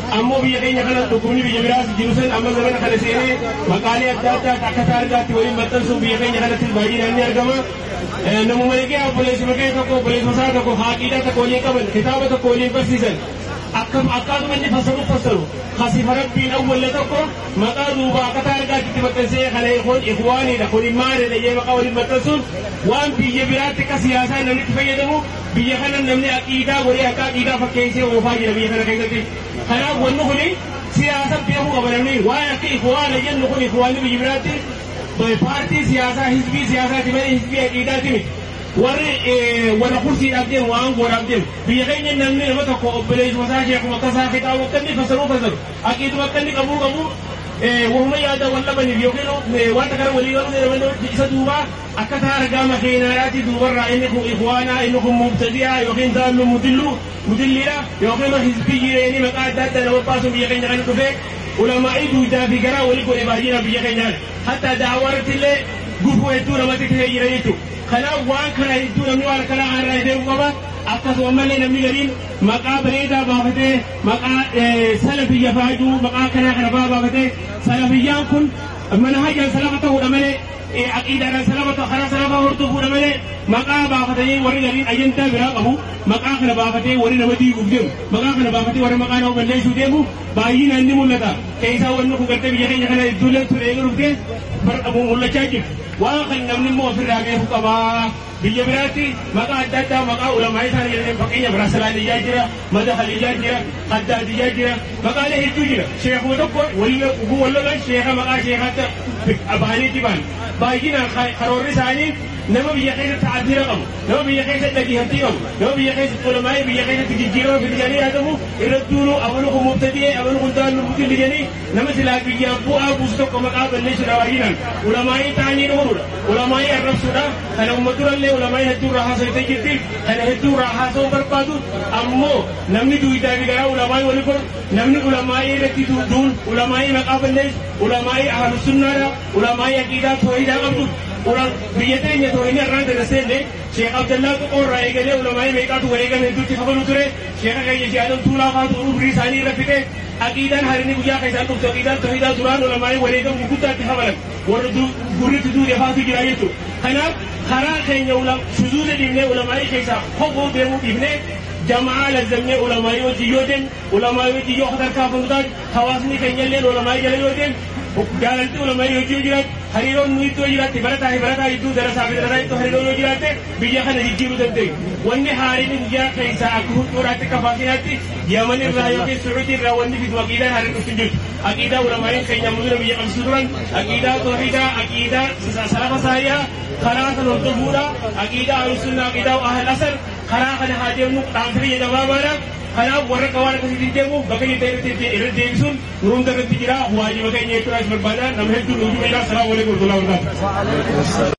ammoo biyya keenya kana dhukkubni biyya biraas jiru san amma zamana kana seenee maqaalee adda addaa akka taargaatti waliin maxxansuun biyya keenya kanatti baay'inaan ni argama. Namuma eegee obboleessuma kee tokko obboleessuma isaa tokko haaqiidhaa tokko waliin qaban kitaaba tokko waliin barsiisan. akkam akkaatuma inni fassaru fassaru hasifa rabbiin awwalla tokko maqaa duuba akka taargaatti maxxansee kana kun ikwaaniidha kun immaanidha jee maqaa waliin maxxansuun waan biyya biraatti akka siyaasaa namni itti fayyadamu biyya kana namni aqiidaa godhee akka aqiidaa fakkeessee oofaa jira biyya kana keessatti kanaaf wanni kuni siyaasa beekuu qaba namni waan akka ikwaana jennu kun ikwaanni biyya biraatti paartii siyaasaa hizbii siyaasaati malee hizbii aqiidaati miti. warri wala kursiidhaaf deemu waan godhaaf deemu biyya keenya namni nama tokko obboleessuma isaa sheekuma akka isaa kitaaba akka inni fassaruu fassaru aqiiduma akka inni qabuu qabu wahuma yaada wal dhabaniif yookiin wanta kana walii galuu jedhaman isa duuba akka taa argaa makeenaadhaati duubarraa inni kun ikwaanaa inni kun mubtadi'aa yookiin daallu mudillu mudilliidha yookiin hizbii jireenya maqaa adda addaa nama baasuun biyya keenya kana dhufee ulamaa'ii duudaa fi garaa walii godhe baay'ina biyya keenyaa hatta daawaratti illee gufuu hedduu namatti ta'ee jira jechuudha. kanaaf waan kana hedduu namni waan kana irraa deemu qaba akkasuma malee namni gariin maqaa bareedaa baafatee maqaa salafiyya faajuu maqaa kanaa kana faa baafatee salafiyyaan kun mana hajjan salafa ta'uudha malee aqiidaadhaan salafa ta'u karaa salafa hordofuudha malee maqaa baafatanii warri gariin ajandaa biraa qabu maqaa kana baafatee warri nama diiguuf deemu maqaa kana baafatee warri maqaa nama balleessuu deemu baay'inaan ni mul'ata keessaa wanni kun gartee biyya keenya kana iddoolee ture eegaluuf mul'achaa jiru waan kan namni immoo ofirraa beeku qabaa biyya biraatti maqaa adda addaa maqaa ulamaa isaanii jedhanii fakkeenya biraa salaaniyyaa jira madahaliyyaa jira addaadiyyaa jira maqaalee hedduu jira sheekuma tokko walii wallolan sheeka maqaa sheekaatti abaaniitti baan baay'inaan karoorri isaanii nama biyya keessatti ta'addira qabu nama biyya keessatti dhageeffamtii qabu nama biyya keessatti ulamaa'ee biyya keessatti jijjiirama fidanii yaadamu irratti duulu amalu kun mubtadi'ee amalu kun daallu mubtilli jedhanii nama silaa biyyaa bu'aa buusu tokko maqaa balleessuudha baay'inaan ulamaa'ee ta'anii dhufuudha ulamaa'ee arrabsuudha kana ummaturallee ulamaa'ee hedduu irraa haasawitee jirti kana hedduu irraa haasawuu barbaadu ammoo namni duwidaa fi garaa ulamaa'ee walii godhu namni ulamaa'ee irratti duun ulamaa'ee maqaa balleessu ulamaa'ee ahlusunnaadha ulamaa'ee aqiidaa toohidaa qabdu biyya teenya toohina irraan darasseenne sheekh abdallaa qoqoorraa eegalee ulamaa'ee meeqaatu wareegame hedduutti kafalu ture sheekha keenya shi'aadam tuulaa faatu umrii isaanii irra fite aqiidaan harini guyyaa keessaan dhuftu aqiidaan toohidaa duraan ulamaa'ee wareegamu guddaatti kafalan warra gurritti duudhe faatu jira jechuudha kanaaf karaa keenya shuzuuza dhiibnee ulamaa'ee keessaa hoboo deemuu dhiibnee jamaa lazzamnee ulamaa'ee wajjin yoo deemu ulamaa'ee wajjin yoo sadarkaa taate hawaasni keenya illee ulamaa'ee jala yoo deemu jaalalti ulamaa'ee hojii yoo jiraate hariiroon nu iddoo jiraatte barataa fi barataa iddoo darasaa fi darasaa iddoo hariiroon yoo jiraatte biyya kana jijjiiruu dandeenyu. Wanni haariin biyya keessaa akka huccuuraatti akka faasinaatti yaman irraa yookiin sucuutii irraa wanni fidu aqiidaan haariin dhufti jirtu. Aqiidaa ulamaa'een keenya mudura biyya qabsiisu turan aqiidaa toohidaa aqiidaa salafa saayyaa karaa kan hordofuudha aqiidaa ahlusunnaa aqiidaa ahal asar karaa kana haa deemnu dhaamfirii gabaabaadha. kanaaf warra qawaan akkasitti deemu bakka inni ta'e irra deebisuun nuruun irratti jira waajiba keenya jechuudhaas barbaada nama hedduu nuuf jira salaamu alaikum warahmatullahi wabarakatuh